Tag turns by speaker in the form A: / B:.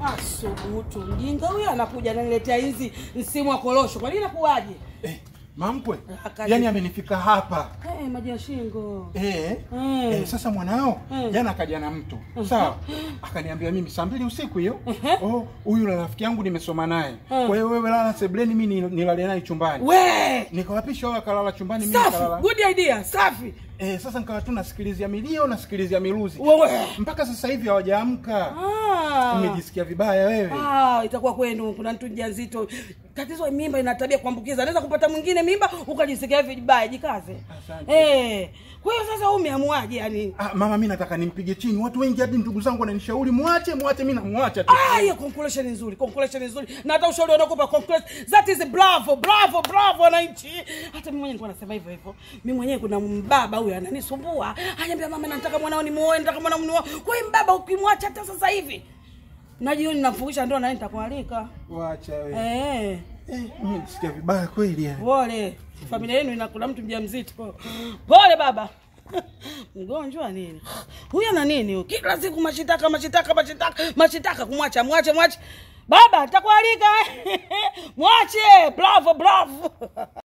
A: Asubutu mjinga huyo anakuja ananiletea hizi msimu wa korosho. Kwa nini nakuwaje?
B: Eh, mamkwe
A: Akaje.
B: yani amenifika hapa
A: Eh, maji ya shingo.
B: Eh,
A: Mm.
B: eh, sasa mwanao
A: Mm.
B: jana akaja na mtu sawa, akaniambia mimi saa mbili usiku hiyo,
A: Ehe.
B: oh, huyu la rafiki yangu nimesoma naye,
A: Mm.
B: kwa hiyo wewe lala sebleni, mimi ni- nilale naye chumbani.
A: We!
B: Nikawapisha wao akalala chumbani, mimi
A: Safi,
B: nikalala.
A: good idea, safi.
B: Eh, sasa nikawa tu nasikilizia milio nasikilizia miluzi
A: Wewe.
B: mpaka sasa hivi hawajaamka.
A: Ah.
B: Umejisikia vibaya wewe?
A: Ah, itakuwa kwenu kuna mtu mjamzito. Tatizo mimba ina tabia kuambukiza. Anaweza kupata mwingine mimba ukajisikia vibaya, jikaze.
B: Asante.
A: Eh. Kwa hiyo sasa wewe umeamuaje yani?
B: Ah, mama mimi nataka nimpige chini. Watu wengi hadi ndugu zangu wananishauri muache, muache, mimi namwacha tu.
A: Ah, hiyo conclusion nzuri, conclusion nzuri. Na hata ushauri wanaokupa conclusion, that is bravo, bravo, bravo wananchi. Hata mimi mwenyewe nilikuwa nasema hivyo hivyo. Mimi mwenyewe kuna mbaba huyu ananisumbua. Ananiambia mama, nataka mwanao nimuoe, nataka mwanao nimuoe. Kwa hiyo mbaba ukimwacha hata sasa hivi. Na jioni namfungisha ndoa na yeye nitakualika.
B: Wacha wewe.
A: Eh.
B: Eh, mimi nisikia vibaya kweli yani.
A: Pole. Familia yenu ina kuna mtu mjamzito. Pole baba. Mgonjwa nini? Huyu ana nini? huyu? Kila siku mashitaka mashitaka mashitaka mashitaka kumwacha mwache mwache. Baba, nitakualika. Mwache. Bravo bravo.